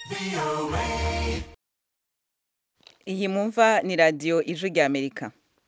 iyi mumva ni radiyo ijwi rya amerika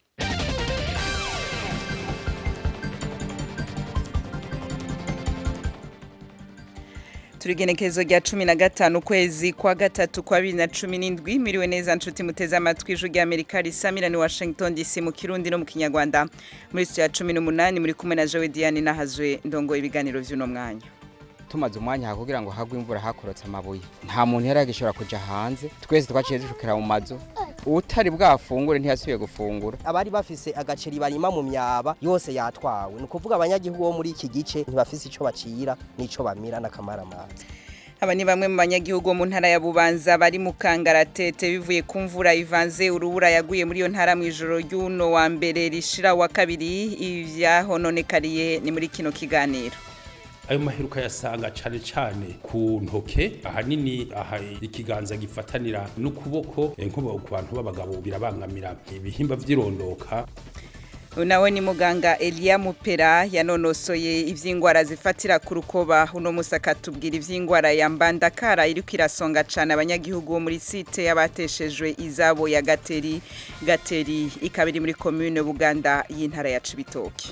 turigenekezo rya cumi na gatanu ukwezi kwa gatatu kwa bibiri na cumi n'indwi miriwe neza nshuti muteze amatwi ijwi rya amerika risamira ni washington dc mu kirundi no mu kinyarwanda muri studio ya cumi n'umunani muri kumwe na jowe diane nahazwe ndongo ibiganiro vy'uno mwanya tumaze umwanya aha kugira ngo hagwe imvura hakorotse amabuye nta muntu yari agishobora kuja hanze twese twaciye dushukira mu mazu utari bwafungure ntiyasubiye gufungura abari bafise agaceri barima mu myaba yose yatwawe ni ukuvuga abanyagihugu bo muri iki gice ntibafise ico bacira n'ico bamira n'akamaramaza aba ni bamwe mu banyagihugu bo mu ntara ya bubanza bari mu kangaratete bivuye ku mvura ivanze urubura yaguye muri iyo ntara mu ijoro ry'uno wa mbere rishira wa kabiri ivyahononekariye ni muri kino kiganiro ayo maheruka yasanga cane cane ku ntoke ahanini aha ikiganza gifatanira n'ukuboko eh, nko ku bantu b'abagabo birabangamira ibihimba vy'irondoka nawe ni muganga Elia Mupera yanonosoye ivy'ingwara zifatira ku rukoba uno musaka tubwira ivy'ingwara ya mbandakara iriko irasonga cane abanyagihugu bo muri site y'abateshejwe izabo ya Gateri Gateri ikaba iri muri commune Buganda y'intara ya Cibitoke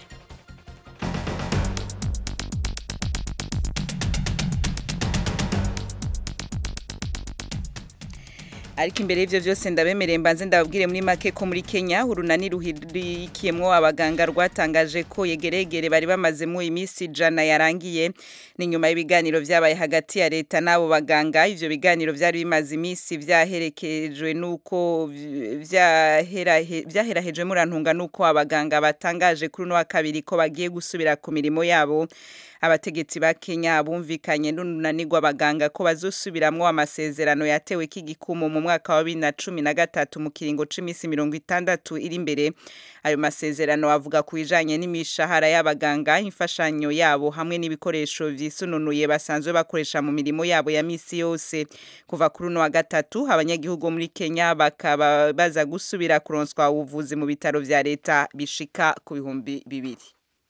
ariko imbere y'ivyo vyose ndabemereye mbanze ndababwire muri make ko muri Kenya urunani ruhirikiyemwo abaganga rwatangaje ko yegeregere bari bamazemo iminsi jana yarangiye ni nyuma y'ibiganiro vyabaye hagati ya leta n'abo baganga ivyo biganiro vyari bimaze iminsi vyaherekejwe nuko vyaherahejwe murantunga nuko abaganga batangaje kuri uno wa kabiri ko bagiye gusubira ku mirimo yabo abategetsi ba Kenya bumvikanye n'unanirwa abaganga ko bazosubiramwo amasezerano yatewe k'igikumu mu mwaka wa 2013 mu kiringo c'imisi 60 iri imbere ayo masezerano avuga ku bijanye n'imishahara y'abaganga imfashanyo yabo hamwe n'ibikoresho vyisununuye basanzwe bakoresha mu mirimo yabo ya misi yose kuva kuri uno wa gatatu abanyagihugu muri Kenya bakaba baza gusubira kuronswa ubuvuzi mu bitaro vya leta bishika ku bihumbi bibiri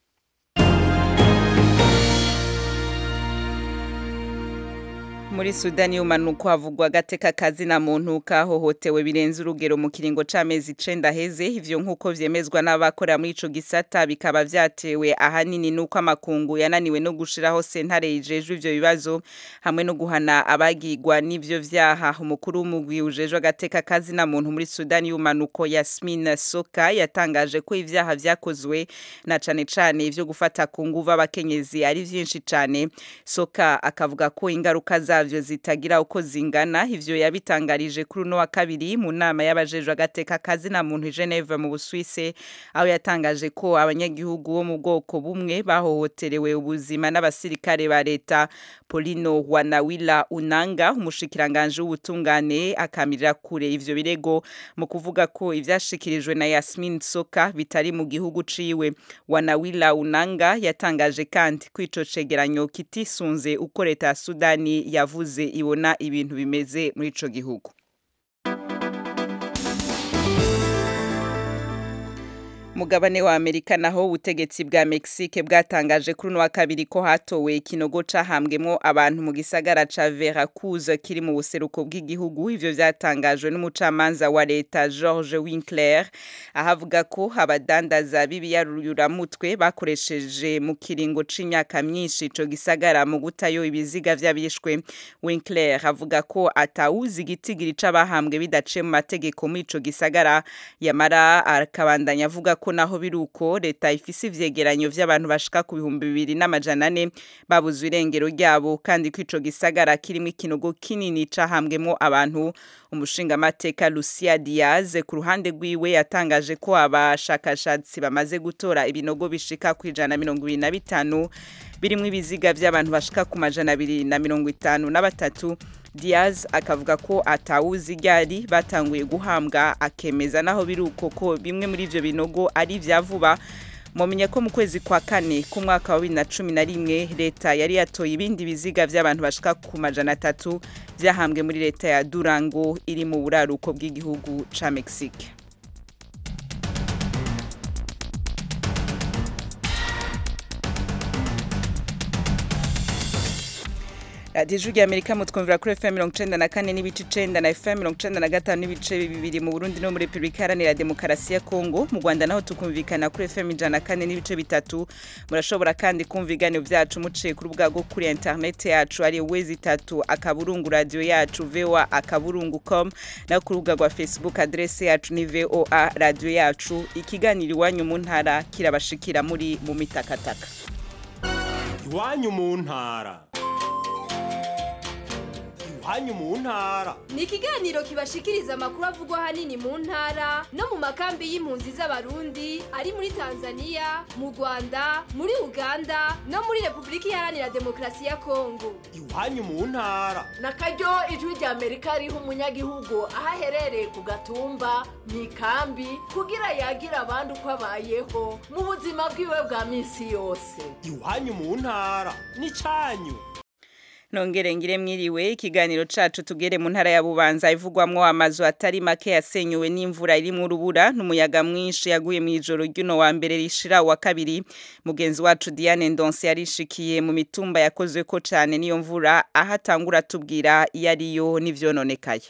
muri sudani y'umanuko havugwa agateka kazina muntu kahohotewe birenze urugero mu kiringo c'amezi icenda heze ivyo nk'uko vyemezwa n'abakorera muri ico gisata bikaba vyatewe ahanini n'uko amakungu yananiwe no gushiraho sentare yijejwe ivyo bibazo hamwe no guhana abagirwa n'ivyo vyaha umukuru w'umugwi ujejwe agateka kazina muntu muri sudani y'umanuko yasmin soka yatangaje ko ivyaha vyakozwe na cane cane ivyo gufata ku nguvu abakenyezi ari vyinshi cane soka akavuga ko ingaruka za zavyo zitagira uko zingana ivyo yabitangarije kuri uno wa kabiri mu nama y'abajejwe agateka kazi na muntu Geneve mu Busuwise aho yatangaje ko abanyagihugu bo mu bwoko bumwe bahohoterewe ubuzima n'abasirikare ba leta Polino Wanawila Unanga umushikiranganje w'ubutungane akamirira kure ivyo birego mu kuvuga ko ivyashikirijwe na Yasmin Soka bitari mu gihugu ciwe Wanawila Unanga yatangaje kandi ko ico cegeranyo kitisunze uko leta ya Sudani yavuze ibona ibintu bimeze muri ico gihugu mugabane wa Amerika naho ubutegetsi bwa Mexique bwatangaje kuri no wa kabiri ko hatowe ikinogo cahambwemo abantu mu gisagara ca Veracruz kiri mu buseruko bw'igihugu ivyo vyatangajwe n'umucamanza wa leta George Winkler ahavuga ko abadandaza b'ibiyarurumutwe bakoresheje mu kiringo c'imyaka myinshi ico gisagara mu gutayo ibiziga vy'abishwe Winkler avuga ko atawuzi igitigiri c'abahambwe bidace mu mategeko muri ico gisagara yamara akabandanya avuga ko naho biruko leta ifise ivyegeranyo vy'abantu bashika ku bihumbi bibiri n'amajana ane babuzwe irengero ryabo kandi ko ico gisagara kirimo ikinogo kinini cahambwemo abantu umushinga mateka Lucia Diaz ku ruhande rwiwe yatangaje ko abashakashatsi bamaze gutora ibinogo bishika ku ijana mirongo ibiri na bitanu birimwo ibiziga vy'abantu bashika ku majana abiri na mirongo itanu na batatu Diaz akavuga ko atawuzi ryari batanguye guhambwa akemeza naho biruko ko bimwe muri ivyo binogo ari vya vuba mumenye ko mu kwezi kwa kane k'umwaka wa bibiri na cumi na rimwe leta yari yatoye ibindi biziga vy'abantu bashika ku majana atatu vyahambwe muri leta ya Durango iri mu buraruko bw'igihugu ca Mexique radiyo ijwi ry'amerika mutwumvira kuri fm mirongo icenda na kane n'ibice icenda na fm mirongo icenda na gatanu n'ibice bibiri mu burundi no muri repubulika iharanira demokarasi ya kongo mu rwanda naho tukumvikana kuri fm ijana na kane n'ibice bitatu murashobora kandi kumva ibiganiro vyacu muciye ku rubuga rwo kuri interineti yacu ari wezi itatu akaburungu radiyo yacu voa akaburungu com no ku rubuga rwa facebook adrese yacu ni voa radiyo yacu ikiganiro iwanyu mu ntara kirabashikira muri mu mitakataka iwanyu mu ntara iwanyu mu ntara ni ikiganiro kibashikiriza amakuru avugwa ahanini mu ntara no mu makambi y'impunzi z'abarundi ari muri tanzania mu rwanda muri uganda no muri repubulika iharanira demokarasi ya kongo iwanyu mu ntara na karyo ijwi rya amerika riha umunyagihugu aho aherereye ku gatumba mu ikambi kugira yagira abandi uko abayeho mu buzima bwiwe bwa minsi yose iwanyu mu ntara n'icanyu nongere ngire mwiriwe ikiganiro cacu tugere mu ntara ya bubanza ivugwamwo amazu atari make yasenyuwe n'imvura irimwo urubura n'umuyaga mwinshi yaguye mu ijoro ry'uno wa mbere rishira wa kabiri mugenzi wacu Diane Ndonse yarishikiye mu mitumba yakozweko cane n'iyo mvura aho atangura tubwira iyo ariyo n'ivyononekaye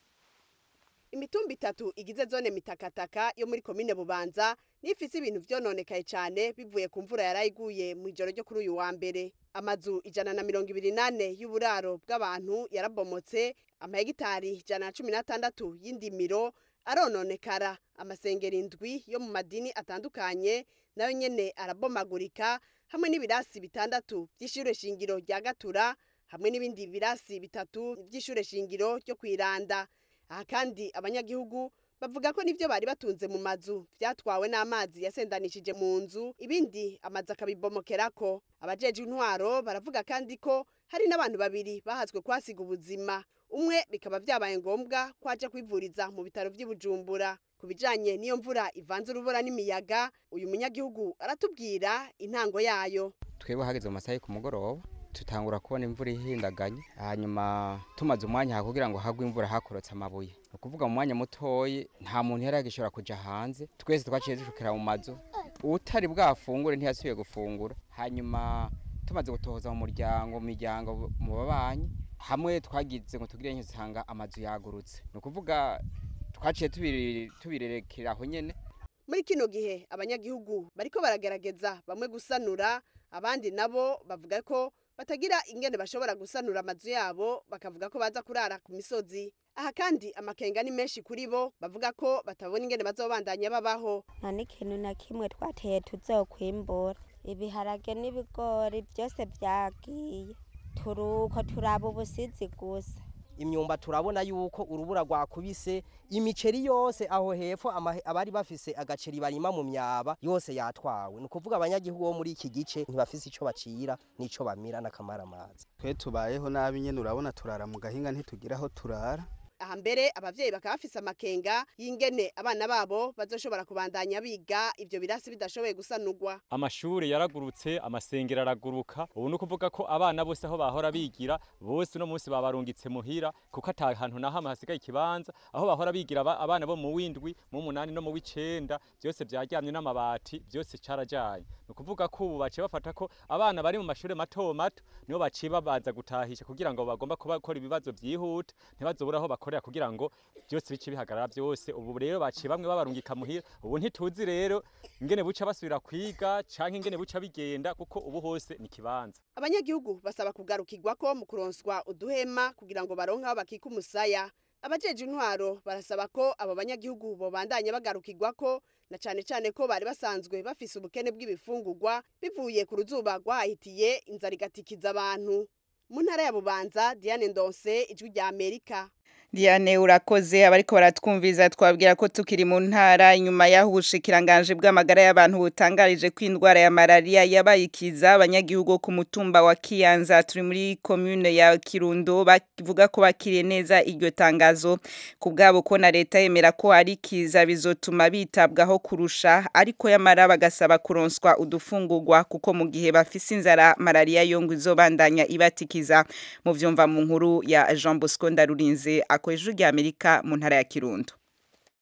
imitumba itatu igize zone mitakataka yo muri komine bubanza nifise ibintu vyononekaye cane bivuye ku mvura yarayiguye mu ijoro ryo kuri uyu wa mbere amazu ijana na mirongo ibiri nane y'uburaro bw'abantu yarabomotse amahegitari ijana na cumi n'atandatu y'indimiro arononekara amasengero indwi yo mu madini atandukanye nayo nyene arabomagurika hamwe n'ibirasi bitandatu vy'ishure shingiro rya gatura hamwe n'ibindi birasi bitatu vy'ishure shingiro ryo kwiranda aha kandi abanyagihugu bavuga ko nivyo bari batunze mu mazu vyatwawe n'amazi yasendanishije mu nzu ibindi amazu akabibomokerako abajeje intwaro baravuga kandi ko hari n'abantu babiri bahazwe kwasiga ubuzima umwe bikaba vyabaye ngombwa ko aja kwivuriza mu bitaro vy'i Bujumbura ku bijanye n'iyo mvura ivanze urubura n'imiyaga uyu munyagihugu aratubwira intango yayo twebwe hageze mu masaha yo ku mugoroba tutangura kubona imvura ihindaganye hanyuma tumaze umwanya kugira ngo hagwe imvura hakorotse amabuye ni ukuvuga mu mwanya mutoyi nta muntu yari agishobora kuja hanze twese twaciye dushukira mu mazu utari bwafungure ntiyasubiye gufungura hanyuma tumaze gutohoza mu muryango mu miryango mu babanyi hamwe twagize ngo tugire nk'usanga amazu yagurutse ni ukuvuga twaciye tubirerekera aho nyene muri kino gihe abanyagihugu bariko baragerageza bamwe gusanura abandi nabo bavuga ko batagira ingene bashobora gusanura amazu yabo bakavuga ko baza kurara ku misozi aha kandi amakenga ni menshi kuri bo bavuga ko batabona ingene bazobandanya babaho nta n'ikintu na kimwe twateye tuzokwimbura ibiharage n'ibigori byose byagiye turuko turaba ubusizi gusa imyumba turabona yuko urubura rwakubise imiceri yose aho hepfo abari bafise agaceri barima mu myaba yose yatwawe ni ukuvuga abanyagihugu bo muri iki gice ntibafise ico bacira n'ico bamira n'akamaramazi twe tubayeho nabi nyene urabona turara mu gahinga ntitugira aho turara aha mbere abavyeyi bakaba bafise amakenga y'ingene abana babo bazoshobora kubandanya biga ivyo birasi bidashoboye gusanurwa amashuri yaragurutse amasengero araguruka ubu ni ukuvuga ko abana bose aho bahora bigira bose uno munsi babarungitse muhira kuko ata hantu na hamwe hasigaye ikibanza aho bahora bigira abana bo mu windwi mu munani no mu w'icenda byose vyaryamye n'amabati byose carajanye ni ukuvuga ko ubu baciye bafata ko abana bari mu mashuri mato mato nibo baciye babanza gutahisha kugira ngo bagomba gukora ibibazo vyihuta ntibazobura aho bakorera kugira ngo byose bice bihagarara byose ubu rero baciye bamwe babarungika muhira ubu ntituzi rero ingene buca basubira kwiga canke ingene buca bigenda kuko ubu hose ni kibanza abanyagihugu basaba kugarukirwa ko mu kuronswa uduhema kugira ngo baronke aho bakika umusaya abajeje intwaro barasaba ko abo banyagihugu bobandanya bagarukirwa ko na cane cane ko bari basanzwe bafise ubukene bw'ibifungurwa bivuye ku ruzuba rwahitiye inzara igatikiza abantu mu ntara ya bubanza diane ndonse ijwi rya amerika Diane urakoze abariko baratwumviza twabwira ko tukiri mu ntara inyuma yaho ubushikiranganje bw'amagara y'abantu butangarije ko indwara ya malaria yabayikiza abanyagihugu ku mutumba wa Kiyanza turi muri commune ya Kirundo bavuga ko bakiriye neza iryo tangazo ku bwabo ko na leta yemera ko ari kiza bizotuma bitabwaho kurusha ariko yamara bagasaba kuronswa udufungurwa kuko mu gihe bafise inzara malaria yo ngo izobandanya ibatikiza mu vyumva mu nkuru ya Jean Bosco Ndarurinze akoresha rya Amerika mu ntara ya Kirundo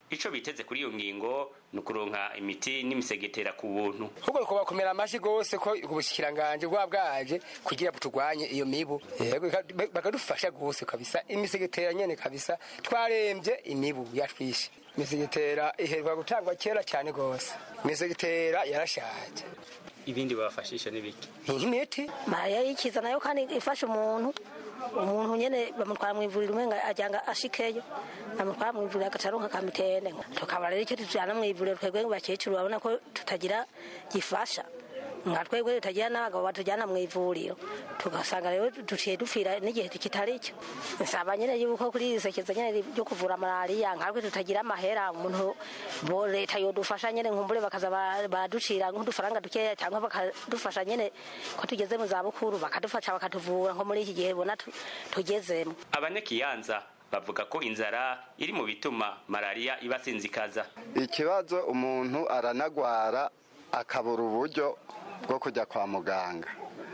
ico biteze kuri iyo ngingo ni ukuronka imiti n'imisegetera ku buntu ahubwo kubakomera amashyi rwose ko ubushikiranganje bwa bwaje kugira ngo turwanye iyo mibu yego bakadufasha rwose kabisa imisegetera nyene kabisa twarembye imibu yatwishe imisegetera iherwa gutangwa kera cyane rwose imisegetera yarashaje ibindi babafashisha n'ibiki nk'imiti malariya yikiza nayo kandi ifasha umuntu umuntu nyene bamutwara mw'ivuriro umenga ajanga ashikeyo bamutwara mw'ivuriro agacaronka kamitende tukaba rero icyo tujana mw'ivuriro twebwe bakecuru babona ko tutagira gifasha nka twebwe tutagira n'abagabo batujyana mu ivuriro tugasanga rero duciye dupfira n'igihe kitari cyo nsaba nyine yuko kuri iri sekeza nyine ryo kuvura malariya nkatwe tutagira amahera umuntu bo leta yodufasha nyine nkumbure bakaza baraducira nk'udufaranga dukeya cyangwa bakadufasha nyine ko tugeze mu zabukuru bakadufasha bakatuvura nko muri iki gihe bona tugezemo abanyakiyanza bavuga ko inzara iri mu bituma malariya ibasinzikaza ikibazo umuntu aranagwara akabura uburyo bwo kujya kwa muganga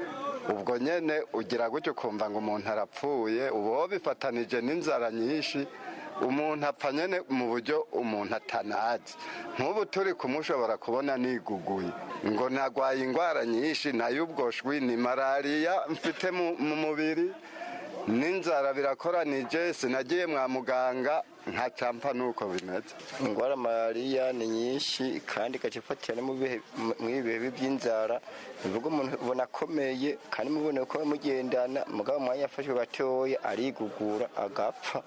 ubwo nyine ugira gutyo ukumva ngo umuntu arapfuye uba bifatanije n'inzara nyinshi umuntu apfa nyine mu buryo umuntu atanazi nk'ubu turi kumushobora kubona niguguye ngo nagwaye indwara nyinshi nayo ubwo shwi ni malariya mfite mu mubiri n'inzara birakoranije sinagiye mwa muganga nka campa nuko bimeze indwara malariya ni nyinshi kandi igacifatira no mu bihe by'inzara bivuga umuntu ubona akomeye kandi mubone ko mugendana mugabo umwanya yafashwe gatoya arigugura agapfa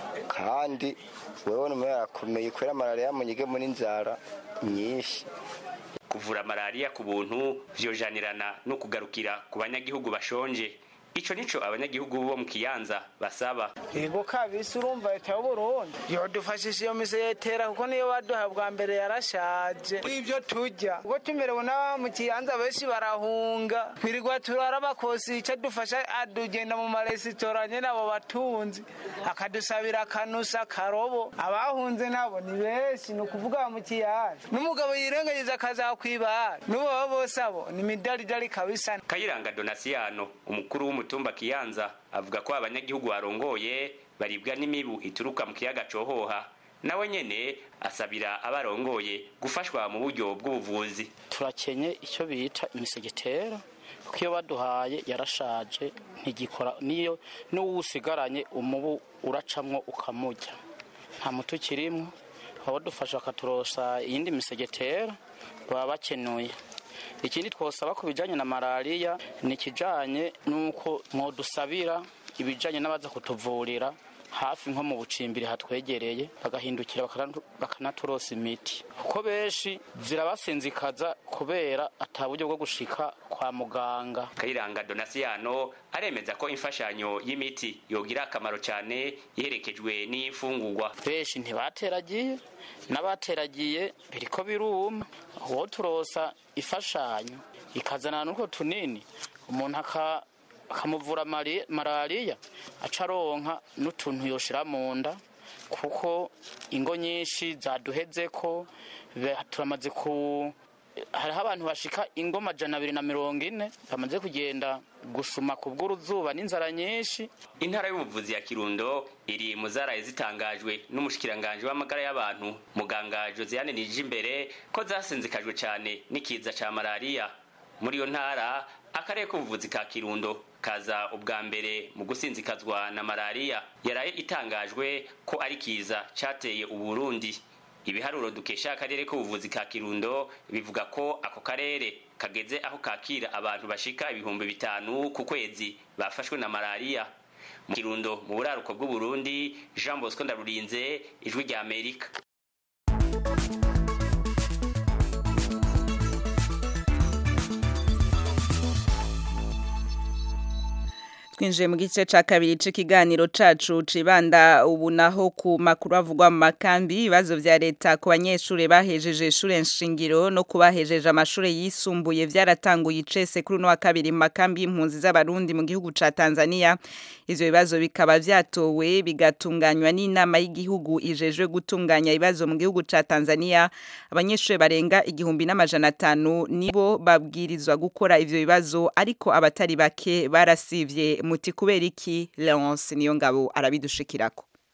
kandi wewe n'umuntu yarakomeye kubera malariya munyigemo n'inzara nyinshi kuvura malariya ku buntu vyojanirana no kugarukira ku banyagihugu bashonje ico nico abanyagihugu bo mu kiyanza basaba yego kabisa urumva leta y'uburundi yodufashisha iyo misegetera kuko niyo baduha bwa mbere yarashaje ibyo turya ubwo tumerewe n'aba mu kiyanza benshi barahunga twirirwa turara bakosi icyo dufasha adugenda mu maresitora nyine abo batunzi akadusabira akanusa akarobo abahunze nabo ni benshi ni ukuvuga mu kiyanza n'umugabo yirengagiza akazakwibara n'ubo baba bose abo ni midaridari kabisa kayiranga donasiyano umukuru w'umutumba kiyanza avuga ko abanyagihugu barongoye baribwa n'imibu ituruka mu kiyaga cohoha nawe nyene asabira abarongoye gufashwa mu buryo bw'ubuvuzi turakenye icyo bita imisegetera kuko iyo baduhaye yarashaje ntigikora niyo n'uwusigaranye umubu uracamwo ukamujya nta muti ukirimo abadufasha bakaturosa iyindi misegetera baba bakenuye ikindi twosaba ku bijyanye na malariya ni ikijyanye n'uko mwodusabira ibijyanye n'abaza kutuvurira hafi nko mu bucimbiri hatwegereye bagahindukira bakanaturosa imiti kuko benshi zirabasinzikaza kubera ataburyo bwo gushika kwa muganga kayiranga donasiyano aremeza ko imfashanyo y'imiti yogira akamaro cyane iherekejwe n'imfungurwa benshi ntibateragiye n'abateragiye biriko biruma uwo turosa ifashanyo ikazana n'utwo tunini umuntu akamuvura malariya aca aronka n'utuntu yoshira mu nda kuko ingo nyinshi zaduheze ko turamaze ku hariho abantu bashika ingo majana abiri na mirongo ine bamaze kugenda gusuma ku bw'uruzuba n'inzara nyinshi intara y'ubuvuzi ya kirundo iri mu zaraye zitangajwe n'umushikiranganje w'amagara y'abantu muganga josiane nijimbere ko zasinzikajwe cyane n'ikiza ca malariya muri iyo ntara akarere k'ubuvuzi ka kirundo kaza ubwa mbere mu gusinzikazwa na malariya yaraye itangajwe ko ari kiza cateye uburundi ibiharuro dukesha akarere k'ubuvuzi ka kirundo bivuga ko ako karere kageze aho kakira abantu bashika ibihumbi bitanu ku kwezi bafashwe na malariya mu kirundo mu buraruko bw'uburundi jean bosco ndarurinze ijwi rya amerika twinjiye mu gice ca kabiri c'ikiganiro cacu cibanda ubu naho ku makuru avugwa mu makambi ibibazo vya leta ku banyeshure bahejeje ishure nshingiro no kubahejeje amashure yisumbuye vyaratanguye icese kuri uno wa kabiri mu makambi y'impunzi z'abarundi mu gihugu ca Tanzania ivyo bibazo bikaba vyatowe bigatunganywa n'inama y'igihugu ijejwe gutunganya ibibazo mu gihugu ca Tanzania abanyeshure barenga igihumbi n'amajana atanu nibo babwirizwa gukora ivyo bibazo ariko abatari bake barasivye muti kubera iki Leonce niyo ngabo arabidushikirako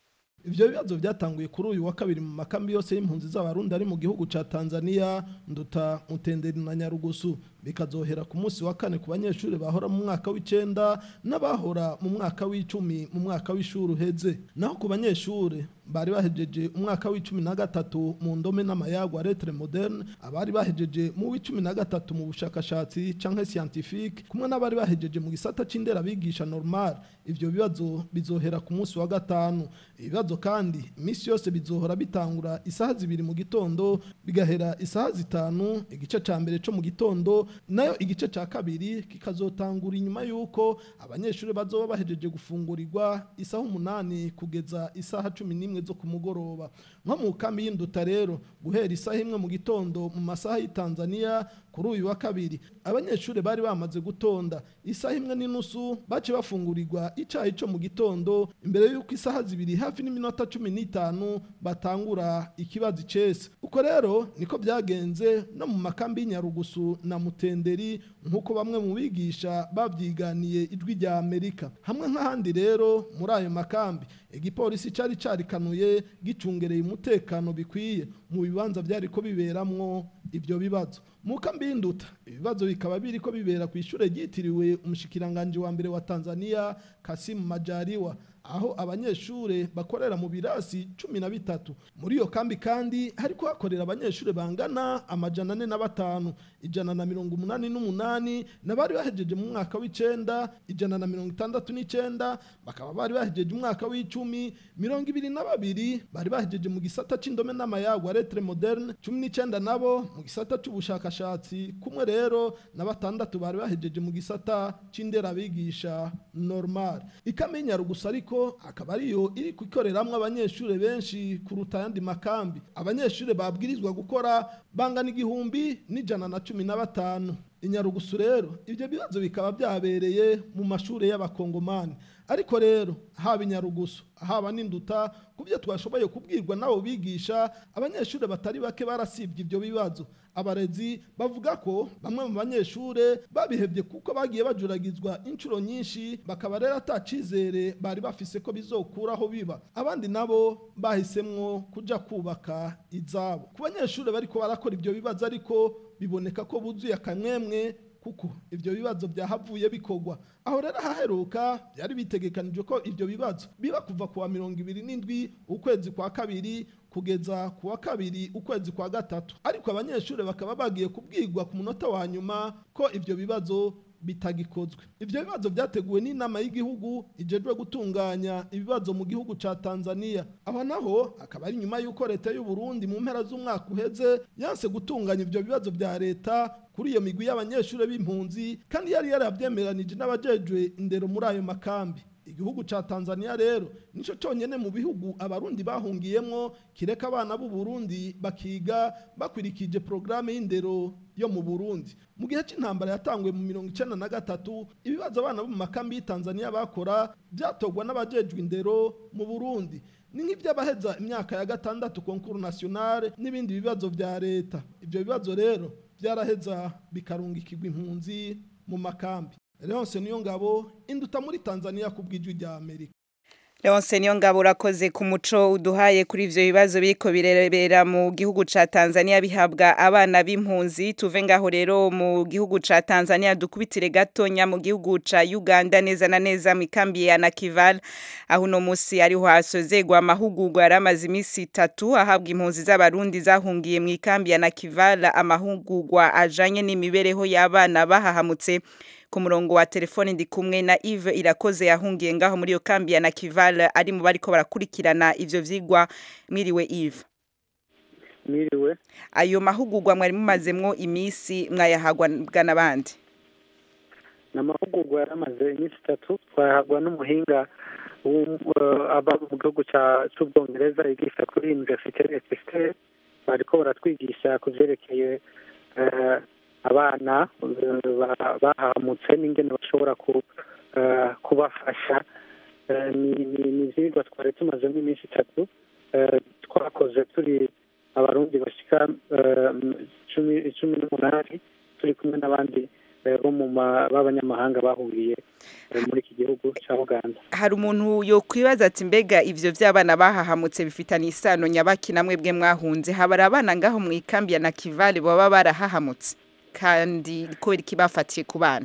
ivyo bibazo byatanguye kuri uyu wa kabiri mu makambi yose y'impunzi z'abarundi ari mu gihugu ca Tanzania nduta mutenderi na Nyarugusu bikazohera ku munsi wa kane ku banyeshuri bahora mu mwaka w'icenda n'abahora mu mwaka w'icumi mu mwaka w'ishuri uheze naho ku banyeshuri bari bahejeje umwaka w'icumi na gatatu mu ndome n'amayagwa lettre moderne abari bahejeje mu w'icumi na gatatu mu bushakashatsi canke scientifique kumwe n'abari bahejeje mu gisata c'indera bigisha normal ivyo bibazo bizohera ku munsi wa gatanu ibibazo kandi iminsi yose bizohora bitangura isaha zibiri mu gitondo bigahera isaha zitanu igice ca mbere co mu gitondo nayo igice ca kabiri kikazotangura inyuma y'uko abanyeshuri bazoba bahejeje gufungurirwa isaha umunani kugeza isaha cumi n'imwe zo ku mugoroba nko mu kambi y'induta rero guhera isaha imwe mu gitondo mu masaha y'i Tanzania kuri uyu wa kabiri abanyeshuri bari bamaze gutonda isaha imwe n'inusu bace bafungurirwa icayi co mu gitondo imbere y'uko isaha zibiri hafi n'iminota cumi n'itanu batangura ikibazo icese uko rero niko byagenze no mu makambi y'inyarugusu na mutenderi nk'uko bamwe mu bigisha babyiganiye ijwi rya amerika hamwe nk'ahandi rero muri ayo makambi igipolisi cari carikanuye gicungereye umutekano bikwiye mu bibanza byari ko biberamwo ivyo bibazo mu kambi y'induta ibibazo bikaba biri ko bibera ku ishure ryitiriwe umushikiranganje wa mbere wa Tanzania Kasim Majaliwa aho abanyeshure bakorera mu birasi cumi na bitatu muri iyo kambi kandi hariko hakorera abanyeshure bangana amajana ane na batanu ijana na mirongo umunani n'umunani n'abari bahejeje mu mwaka w'icenda ijana na mirongo itandatu n'icenda bakaba bari bahejeje umwaka w'icumi mirongo ibiri na babiri bari bahejeje mu gisata c'indome n'amayagwa lettre moderne cumi n'icenda nabo mu gisata c'ubushakashatsi kumwe rero na batandatu bari bahejeje mu gisata c'inderabigisha normal ikamenya gusa ariko akaba ariyo iri gukoreramwo abanyeshure benshi kuruta ayandi makambi abanyeshure babwirizwa gukora bangana igihumbi n'ijana na cumi na batanu inyarugusu rero ibyo bibazo bikaba byabereye mu mashure y'abakongomani ariko rero haba inyarugusu haba n'induta ku byo twashoboye kubwirwa n'abo bigisha abanyeshuri batari bake barasibye ibyo bibazo abarezi bavuga ko bamwe mu banyeshure babihebye kuko bagiye bajuragizwa inshuro nyinshi bakaba rero atacizere bari bafise ko bizokuraho biba abandi nabo bahisemwo kuja kubaka izabo ku banyeshure bariko barakora ibyo bibazo ariko biboneka ko buzuye akamwemwe kuko ibyo bibazo byahavuye bikorwa aho rero haheruka byari bitegekanijwe ko ibyo bibazo biba kuva kuwa mirongo ibiri n'indwi ukwezi kwa kabiri kugeza ku wa kabiri ukwezi kwa gatatu ariko abanyeshuri bakaba bagiye kubwirwa ku munota wa nyuma ko ibyo bibazo bitagikozwe ibyo bibazo byateguwe n'inama y'igihugu ijejwe gutunganya ibibazo mu gihugu ca Tanzania aho naho akaba ari nyuma y'uko leta y'u Burundi mu mpera z'umwaka uheze yanse gutunganya ibyo bibazo bya leta kuri iyo migwi y'abanyeshuri b'impunzi kandi yari yarabyemeranije n'abajejwe indero muri ayo makambi igihugu ca Tanzania rero nico cyonyene mu bihugu abarundi bahungiyemwo kireka abana b'u Burundi bakiga bakwirikije programme y'indero yo mu Burundi mu gihe c'intambara yatanguye mu mirongo icenda na gatatu ibibazo abana bo mu makambi y'i Tanzania bakora byatogwa n'abajejwe indero mu Burundi ni nk'iby'abaheza imyaka ya gatandatu konkuru nationale n'ibindi bibazo vya leta ibyo bibazo rero byaraheza bikarungikirwa impunzi mu makambi Leonce niyo ngabo induta muri Tanzania kubwijwi rya Amerika Leonce niyo ngabo urakoze ku muco uduhaye kuri ivyo bibazo biriko birebera mu gihugu ca Tanzania bihabwa abana b'impunzi tuve ngaho rero mu gihugu ca Tanzania dukubitire gatonya mu gihugu ca Uganda neza na neza mu kambi ya Nakival aho no musi ariho hasozegwa amahugurwa yaramaze imisi itatu ahabwa impunzi z'abarundi zahungiye mu kambi ya Nakival amahugurwa ajanye n'imibereho y'abana bahahamutse ku murongo wa telefone ndi kumwe na Yves Irakoze yahungiye ngaho muri iyo kambi ya Nakival ari mu bariko barakurikirana ivyo vyigwa mwiriwe Yves Mwiriwe ayo mahugurwa mwari mumazemwo imisi mwayahagwa n'abandi namahugurwa yaramaze iminsi itatu twayahagwa n'umuhinga aba mu gihugu cy'ubwongereza yigisha kuri universite Exeter bariko baratwigisha ku vyerekeye abana bahamutse n'ingene bashobora kubafasha ni ivyigwa twari tumazemo iminsi itatu twakoze turi abarundi bashika cumi n'umunani turi kumwe n'abandi eh, bo mu ma- b'abanyamahanga bahuriye eh, muri iki gihugu cya uganda hari umuntu yokwibaza ati mbega ivyo vy'abana bahahamutse bifitanye isano nyabaki namwe bwe mwahunze habari abana ngaho mu ikambi ya nakivale baba barahahamutse kandi kubera iki bafatiye ku bana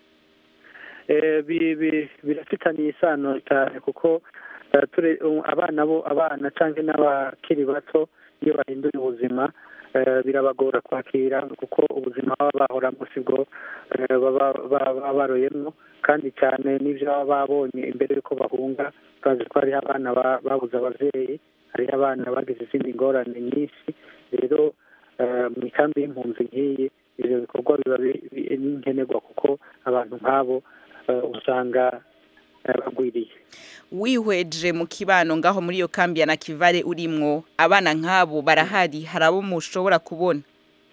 Eh, bi- bi- birafitaniye isano cyane kuko eh, ture- um, abana bo abana cyangwa n'abakiri bato iyo bahinduye ubuzima eh, birabagora kwakira kuko ubuzima baba bahoramo sibwo eh, baba baba baroyemwo kandi cyane n'ibyo baba babonye imbere y'uko bahunga turazi ko hariho abana ba- babuze ababyeyi hariho abana bagize izindi ngorane nyinshi rero eh, mu ikambi y'impunzi nk'iyi ibyo bikorwa biba bi- bi- ni nkenerwa kuko abantu nk'abo eh, usanga eh, bagwiriye wihweje mu kibano ngaho muri iyo kambi ya nakivale urimwo abana nk'abo barahari hari abo mushobora kubona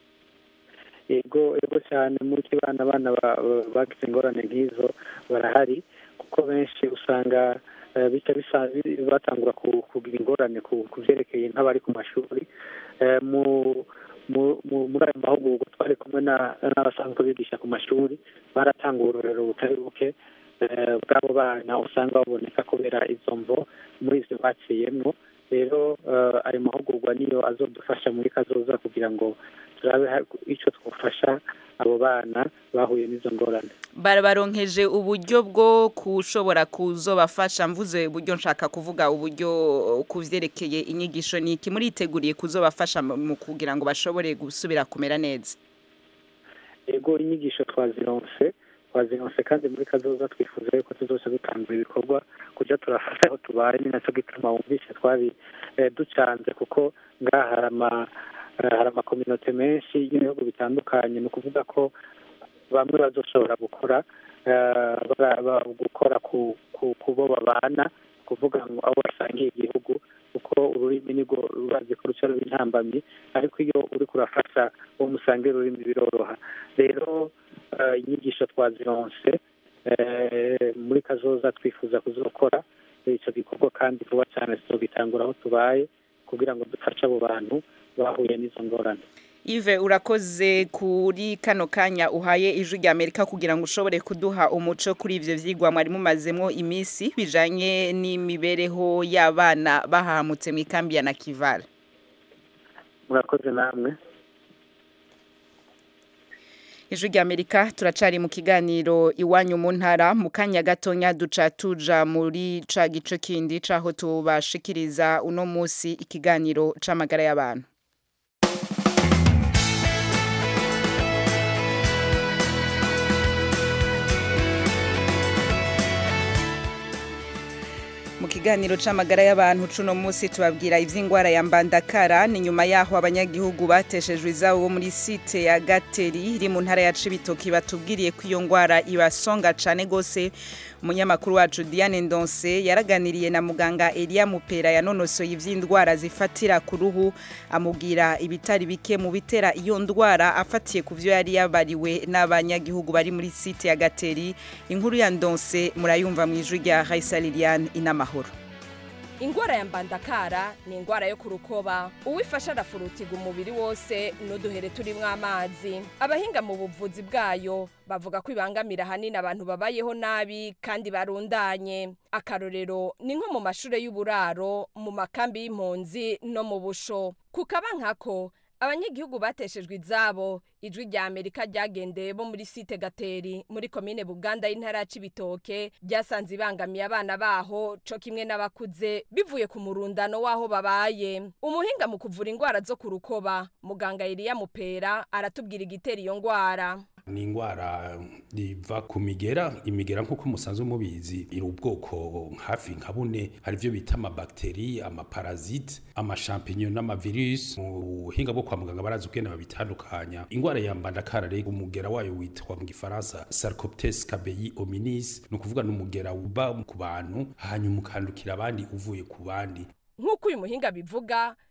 yego yego cyane muri kibana abana ba- ba- bagize ingorane nk'izo barahari kuko benshi usanga eh, bica bisa- bi- batangura ku- kugira ingorane ku ku byerekeye nk'abari ku mashuri Eh, mu mu- mu- muri ayo mahugurwa twari kumwe na- n'abasanzwe bigisha ku mashuri baratanga uburorero butari buke eh, bw'abo bana usanga baboneka kubera izo mvo muri izo baciyemwo rero eh, ayo mahugurwa niyo azodufasha muri kazoza kugira ngo turabe ha- icyo twafasha abo bana bahuye n'izo ngorane barabaronkeje uburyo bwo kushobora kuzobafasha mvuze uburyo nshaka kuvuga uburyo ku vyerekeye inyigisho niki muriteguriye kuzobafasha mu mu kugira ngo bashobore gusubira kumera neza yego inyigisho twazironse twazironse kandi muri kazoza twifuza yuko tuzoca dutangura ibikorwa kuja turafasha aho tubaye ni naco gituma wumvise twari eh, ducanze kuko ngaha hari ama eh, hari amakominote menshi y'ibihugu bitandukanye ni ukuvuga ko bamwe bazoshobora gukora eh, bara- ba- gukora ku ku ku bo babana kuvuga ngo abo basangiye igihugu kuko ururimi nirwo rurazi ko ruca ruba intambamyi ariko iyo uri kurafasha uwo musangira ururimi biroroha rero eh, inyigisho twazironse eh, muri kazoza twifuza kuzokora icyo gikorwa kandi vuba cyane tuzogitangura aho tubaye kugira ngo dufashe abo bantu bahuye n'izo ngorane Yves urakoze kuri kano kanya uhaye ijwi rya Amerika kugira ngo ushobore kuduha umuco kuri ivyo vyigwa mwari mumazemwo imisi bijanye n'imibereho y'abana bahamutse mu ikambi ya Nakivale murakoze namwe ijwi rya Amerika turacari mu kiganiro iwanyu mu ntara mu kanya gatonya duca tuja muri ca gice kindi caho tubashikiriza uno musi ikiganiro c'amagara y'abantu mu kiganiro c'amagara y'abantu cuno musi tubabwira ivy'ingwara ya mbandakara ni nyuma yaho abanyagihugu bateshejwe izabo bo muri site ya gateri iri mu ntara ya cibitoki batubwiriye ko iyo ngwara ibasonga cane gose umunyamakuru wacu Diane Ndonse yaraganiriye na muganga Elia Mupera yanonosoye ivy'indwara zifatira ku ruhu amubwira ibitari bike mu bitera iyo ndwara afatiye ku vyo yari yabariwe n'abanyagihugu bari muri site ya gateri inkuru ya Ndonse murayumva mu ijwi rya Raisa Liliane inamahoro ingwara ya mbandakara ni ingwara yo ku rukoba uwifasha arafurutiga umubiri wose n'uduhere turimwo amazi abahinga mu buvuzi bwayo bavuga ko ibangamira ahanini abantu babayeho nabi kandi barundanye akarorero ni nko mu mashure y'uburaro mu makambi y'impunzi no mu busho ku kaba nkako abanyagihugu bateshejwe izabo ijwi rya amerika ryagendeye bo muri site gateri muri komine buganda y'intara ya cibitoke ryasanze ibangamiye abana baho co kimwe n'abakuze bivuye ku murundano w'aho babaye umuhinga mu kuvura ingwara zo ku rukoba muganga eliya mupera aratubwira igitera iyo ngwara ni indwara riva ku migera imigera nk'uko musanzwe mubizi iri ubwoko hafi nka bune hari ibyo bita amabakiteri amaparazite amashampinyo n'amavirus mu buhinga bwo kwa muganga barazi ubwene babitandukanya indwara ya mbandakara rero umugera wayo witwa mu gifaransa sarcoptes cabeyi hominis ni ukuvuga ni umugera uba ku bantu hanyuma ukandukira abandi uvuye ku bandi nk'uko uyu muhinga bivuga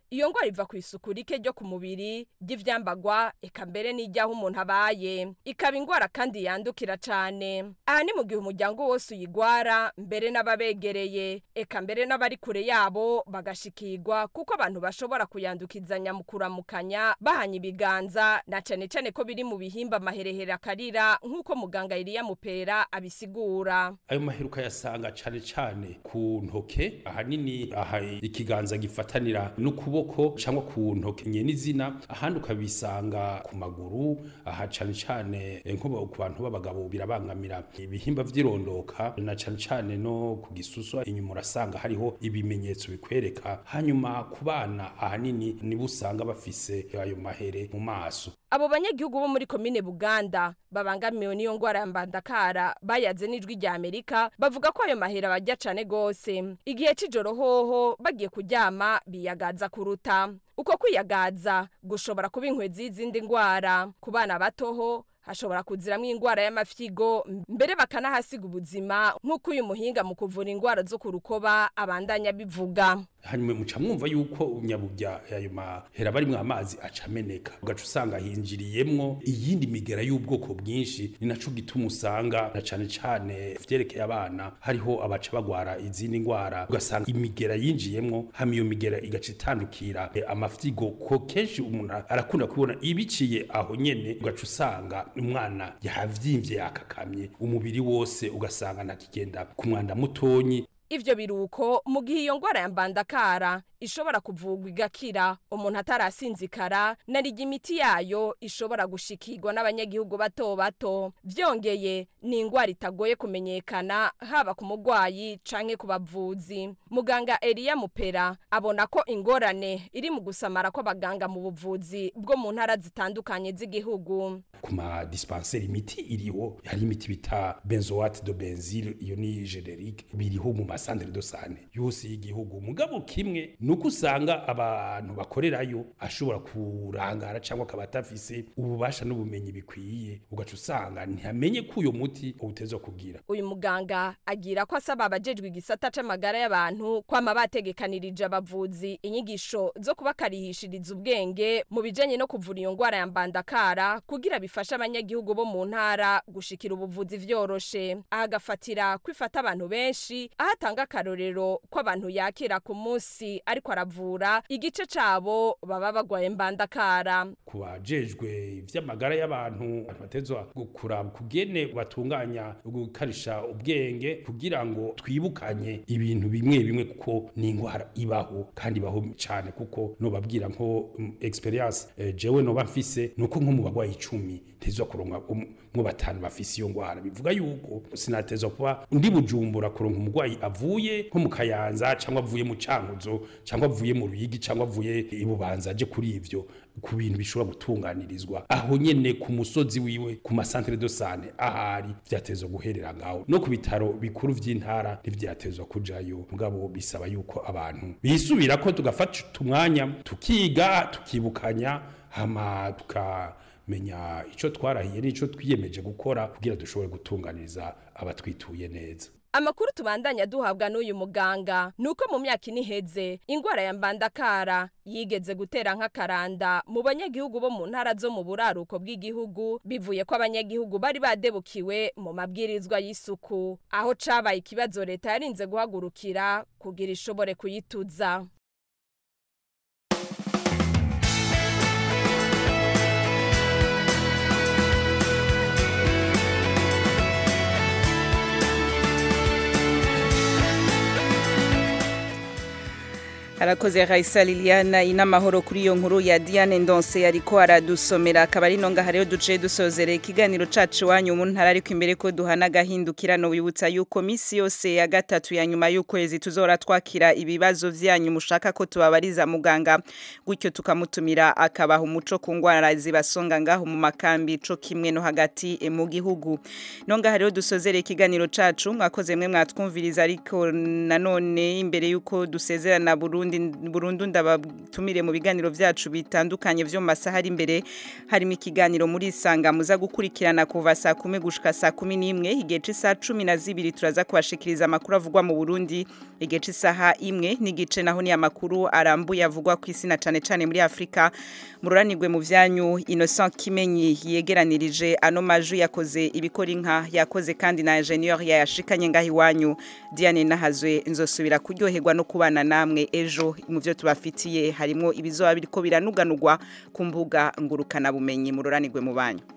iyo ngwara iva ku isuku rike ryo ku mubiri ry'ivyambagwa eka mbere n'ijyaho umuntu abaye ikaba ingwara kandi yandukira cane aha ni mu gihe umuryango wose uyigwara mbere n'ababegereye eka mbere n'abari kure yabo bagashikirwa kuko abantu bashobora kuyandukizanya mu kuramukanya bahanye ibiganza na cane cane ko biri mu bihimba amaherehere akarira nk'uko muganga Eliya Mupera abisigura ayo maheruka yasanga cane cane ku ntoke ahanini aha ikiganza gifatanira n'ukuboko cyangwa ku ntoke nye n'izina ahandi ukabisanga ku maguru aha cane cane eh, nko ku bantu b'abagabo birabangamira ibihimba vy'irondoka na cane cane no ku gisusu inyuma urasanga hariho ibimenyetso bikwereka hanyuma ku bana ahanini nibo usanga bafise ayo mahere mu maso abo banyagihugu bo muri komine buganda babangamiwe n'iyo ngwara ya mbandakara bayaze n'ijwi rya amerika bavuga ko ayo mahera bajya cane gose igihe c'ijoro hoho bagiye kuryama biyagaza kuruta uko kwiyagaza gushobora kuba inkwezi y'izindi ngwara ku bana batoho hashobora kuziramwo ingwara y'amafyigo mbere bakanahasiga ubuzima nk'uko uyu muhinga mu kuvura ingwara zo ku rukoba abandanya bivuga hanyuma muca mwumva yuko nyabujya ayo mahera barimwo amazi acameneka ugaca usanga hinjiriyemwo iyindi migera y'ubwoko bwinshi ni naco gituma usanga na cane cane vyerekeye abana hariho abaca bagwara izindi ngwara ugasanga imigera yinjiyemwo hama iyo migera igaca itandukira eh, amafyigo ko kenshi umuntu arakunda kubona ibiciye aho nyene ugaca usanga umwana yahavyimbye yakakamye umubiri wose ugasanga ntakigenda ku mwanda mutonyi ivyo biruko mu gihe iyo ngwara ya mbandakara ishobora kuvugwa igakira umuntu atarasinzikara narirya imiti yayo ishobora gushikirwa n'abanyagihugu bato bato vyongeye ni ingwara itagoye kumenyekana haba ku mugwayi canke ku bavuzi muganga Eliya Mupera abona ko ingorane iri mu gusamara kw'abaganga mu buvuzi bwo mu ntara zitandukanye z'igihugu ku ma dispensaire imiti iriho hari imiti bita benzoate de benzil iyo ni generique biriho mu masandre de sane yose y'igihugu mugabo kimwe nuko usanga abantu bakorerayo ashobora kurangara cyangwa akaba atafise ububasha n'ubumenyi bikwiye ugaca usanga ntamenye ko uyo muti utezwa kugira uyu muganga agira ko asaba abajejwe igisata c'amagara y'abantu kwama bategekanirije abavuzi inyigisho zo kubakarihishiriza ubwenge mu bijanye no kuvura iyo ngwara ya mbandakara kugira bifashe abanyagihugu bo mu ntara gushikira ubuvuzi vyoroshe ahagafatira kwifata abantu benshi aho atanga akarorero ko abantu yakira ku munsi ariko aravura igice cabo baba bagwaye mbandakara ku bajejwe ivy'amagara y'abantu batezwa kuraba kugene batunganya gukarisha ubwenge kugira ngo twibukanye ibintu bimwe bimwe kuko ni ingwara ibaho kandi ibaho cyane kuko nobabwira nko um, experience eh, jewe noba mfise nuko nko mu bagwayi icumi ntezwa kuronka mwo batanu bafise iyo ngwara bivuga yuko sinatezwa kuba ndi bujumbura kuronka umugwayi avuye nko mu kayanza cyangwa avuye mu cankuzo cyangwa avuye mu ruyigi cyangwa avuye ibubanza aje kuri ivyo ku bintu bishobora gutunganirizwa aho nyene ku musozi wiwe ku masantere de sane ahari vyatezwa guherera ngaho no ku bitaro bikuru vy'intara ntivyatezwa kujayo mugabo bisaba yuko abantu bisubira ko tugafata umwanya tukiga tukibukanya hama tukamenya ico twarahiye n'ico twiyemeje gukora kugira dushobore gutunganiriza abatwituye neza amakuru tubandanya duhabwa n'uyu muganga nuko mu myaka ine iheze ingwara ya mbandakara yigeze gutera nk'akaranda mu banyagihugu bo mu ntara zo mu buraruko bw'igihugu bivuye ko abanyagihugu bari badebukiwe mu mabwirizwa y'isuku aho cabaye ikibazo leta yarinze guhagurukira kugira ishobore kuyituza arakoze Raisa Liliana inamahoro kuri iyo nkuru ya Diane Ndonse yariko aradusomera akaba ari nonga hariyo duce dusozere ikiganiro cacu wanyu mu ntara ariko imbere ko duhana gahindukirano wibutsa yuko misi yose ya gatatu ya nyuma y'ukwezi tuzora twakira ibibazo vyanyu mushaka ko tubabariza muganga gutyo tukamutumira akabaha umuco ku ngwara zibasonga ngaho mu makambi co kimwe no hagati e, mu gihugu nonga hariyo dusozere ikiganiro cacu mwakoze mwe mwatwumviriza ariko nanone imbere yuko dusezerana Burundi Burundi Burundu ndabatumire mu biganiro vyacu bitandukanye vyo mu masaha ari imbere harimo ikiganiro muri sanga muza gukurikirana kuva saa 10 gushika saa 11 igihe c'isa 12 turaza kubashikiriza amakuru avugwa mu Burundi igihe c'isaha imwe n'igice naho ni amakuru arambuye avugwa ku isi na cane cane muri Afrika mururanirwe mu vyanyu Innocent Kimenyi yegeranirije ano maju yakoze ibikora inka yakoze kandi na ingenieur yashikanye ngaho iwanyu Diane Nahazwe nzosubira kuryoherwa no kubana namwe ejo mu byo tubafitiye harimo ibizoba biriko biranuganurwa ku mbuga ngurukana bumenyi mururanirwe mu banyu